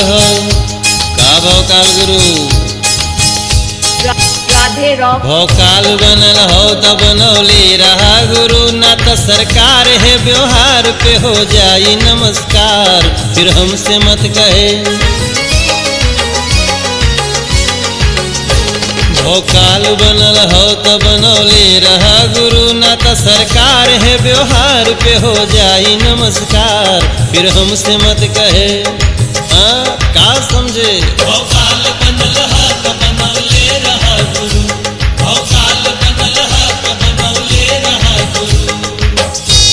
हो का भोकाल गुरु राधे रॉक भोकाल बनल हो त बनौले रहा गुरु ना त सरकार है व्यवहार पे हो जाई नमस्कार फिर हमसे मत कहे भोकाल बनल हो त बनौले रहा गुरु ना त सरकार है व्यवहार पे हो जाई नमस्कार फिर हमसे मत कहे हाँ का समझे भोकाल बनल हा त बनौले रहा गुरु भोकाल बनल हा त बनौले रहा गुरु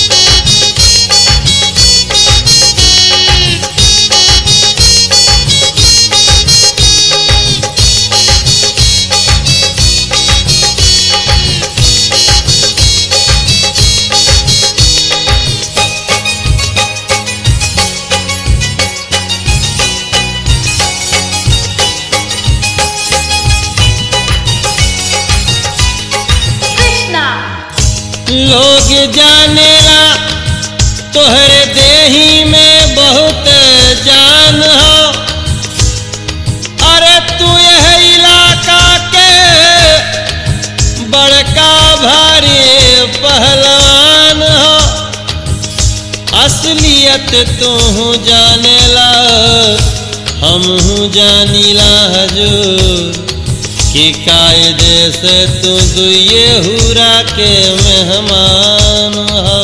कृष्णा लोग जानेला तोहरे देही में बहुत जान हो अरे तू यह इलाका के बड़का भारी पहलवान हो असलियत तू जानेला हम जानीला हजूर कि कायदे से तू दुए हुरा के मेहमान हो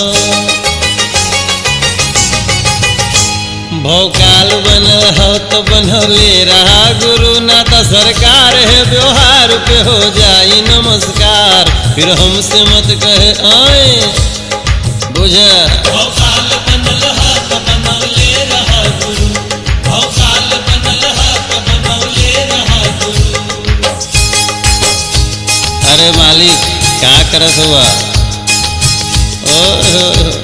भोकाल बनल हो तो बनौले रहा गुरु ना तो सरकार है व्यवहार पे हो जाई नमस्कार फिर हमसे मत कहे आए बुझा भोकाल बनल हा त बनौले रहा गुरु भोकाल बनल हा त बनौले रहा गुरु अरे मालिक क्या करत हुआ ओ, ओ, ओ।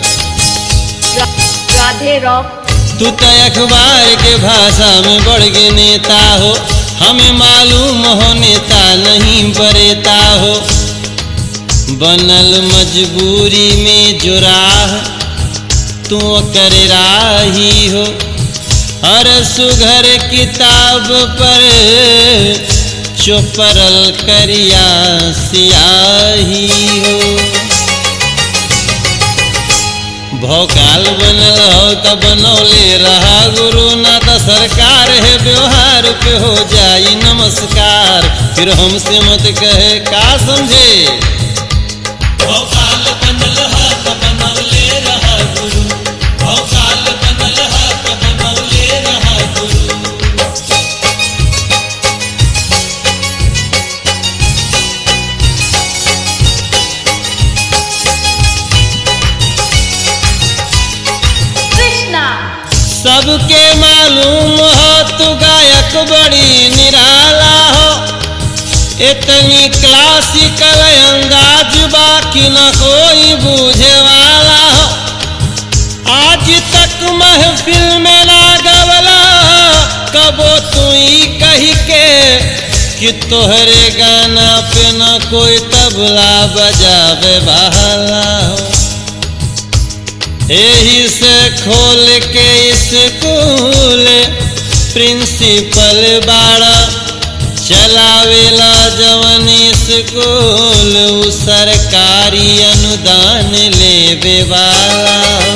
राधे रॉक तू तो अखबार के भाषा में बढ़ के नेता हो हमें मालूम हो नेता नहीं बरेता हो बनल मजबूरी में जो राह तू कर राही हो हर सुघर किताब पर चुपरल करिया सियाही हो भोकाल बनल हो त बनौले रहा गुरु ना त सरकार है व्यवहार पे हो जाई नमस्कार फिर हमसे मत कहे का समझे भोकाल बनल हा त बनौले रहा गुरु भोकाल बनल हा त बनौले रहा गुरु कृष्णा सबके मालूम हो तू गायक बड़ी निराला हो इतनी क्लासिकल अंदाज बाकी न कोई बूझे वाला हो आज तक महफिल में ना गवला कबो तू ही कही के कि तोहरे गाना पे न कोई तबला बजावे बहला हो यही से खोल के स्कूल प्रिंसिपल बाड़ा चलावेला जवन स्कूल उ सरकारी अनुदान लेवे वाला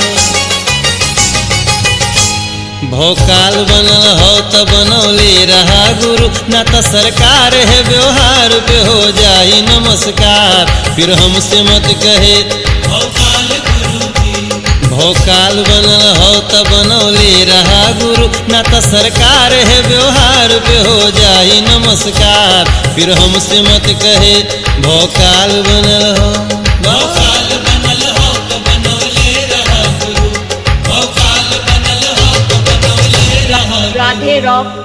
भोकाल बनल हो त बनौले रहा गुरु ना त सरकार है व्यवहार पे हो जाई नमस्कार फिर हमसे मत कहे भोकाल गुरु जी भोकाल बनल हो त बनौले रहा गुरु ना त सरकार है व्यवहार पे हो जाई नमस्कार फिर हमसे मत कहे भोकाल बनल हो भोकाल बनल हो त बनौले रहा गुरु भोकाल बनल हो त बनौले रहा गुरु राधे रॉक